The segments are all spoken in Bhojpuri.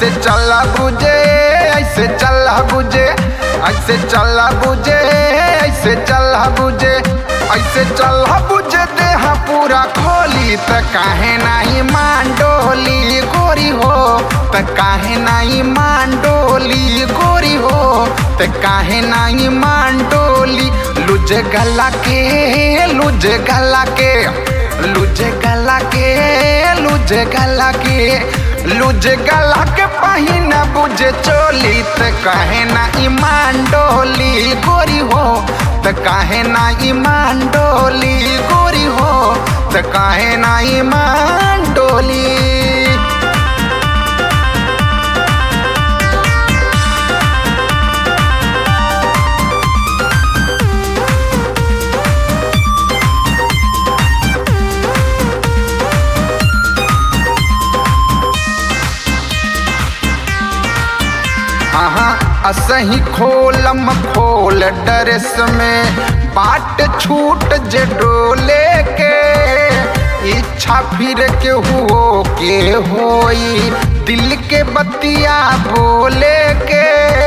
ऐसे चला बुझे ऐसे चला बुझे ऐसे चला बुझे ऐसे चला बुझे ऐसे चला बुझे देह पूरा खोली त काहे नाही मांडोली गोरी हो त काहे नाही मांडोली गोरी हो त काहे नाही मांडोली लुज गला के लुज गला के लुज गला के लुज गला के लुज गला के पहिना बुझे चोली त काहे ना ईमान डोली गोरी हो त काहे ना ईमान डोली गोरी हो त काहे ना ईमान डोली हाँ असही खोलम खोल डरेस में बाट छूट जे डोले के इच्छा फिर के हुओ के होई दिल के बतिया बोले के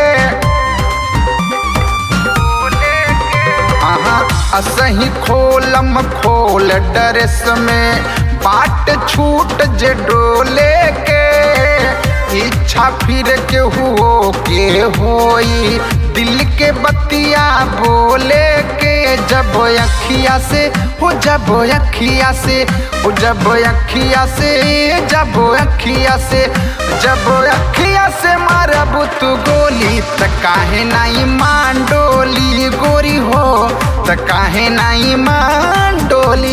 हाँ असही खोलम खोल डरेस में बाट छूट जे डोले के इच्छा फिर के हुओ के होई दिल के बतिया बोले के जब अखिया से हो जब अखिया से हो जब अखिया से जब अखिया से जब अखिया से मारब तू गोली त काहे नहीं मान डोली गोरी हो त काहे नहीं मान डोली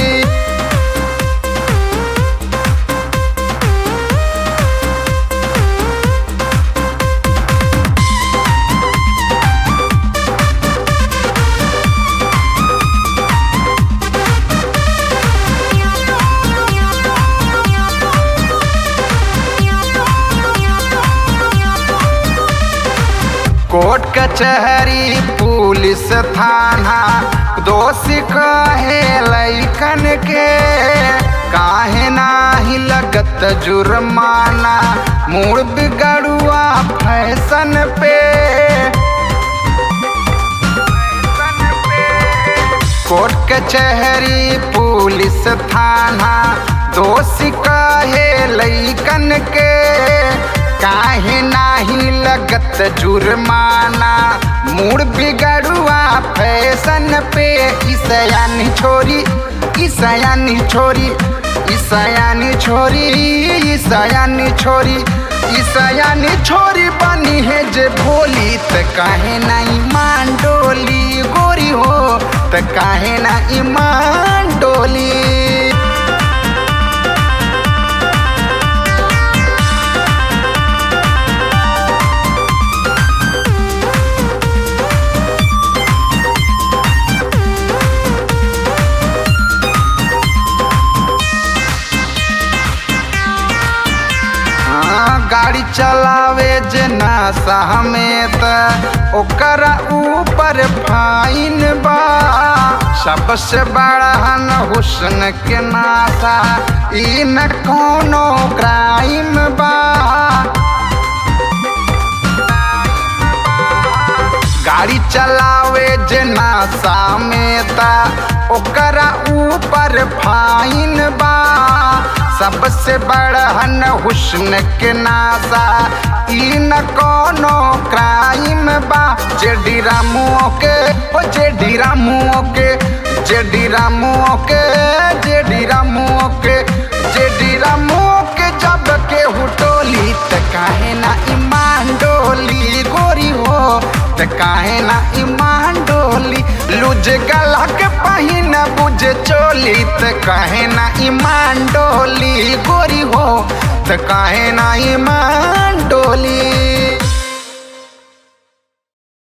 कोर्ट कचहरी पुलिस थाना दोषी कहे लैकन के काहे नाही लगत जुर्माना मूड बिगड़ुआ फैशन पे कोर्ट कचहरी पुलिस थाना दोषी कहे लैकन के काहे नाही लगत जुर्माना मूड बिगड़ुआ फैशन पे ईसयानी छोरी ईसयानी छोरी ईसयानी छोरी ईसयानी छोरी ईसयानी छोरी बनी है जे भोली त काहे नहीं मान डोली गोरी हो त काहे ना ईमान डोली गाड़ी चलावे जे नशा में त ओकरा ऊपर फाइन बा सबसे बड़हन हुस्न के नाशा ई न कोनो क्राइम बा गाड़ी चलावे जे नशा में त ओकरा ऊपर फाइन बा सबसे बड़हन हुस्न के नासा ई न कोनो क्राइम बा जे डिरामुओ के ओ जे डिरामुओ के जे डिरामुओ के जे डिरामुओ के जे डिरामुओ के जब के हुटोली त काहे ना ईमान डोली गोरी हो त काहे ना ईमान डोली लुज गला के पहिन बुझे चोली त काहे ना ईमान डोली गोरी हो त काहे ना ईमान डोली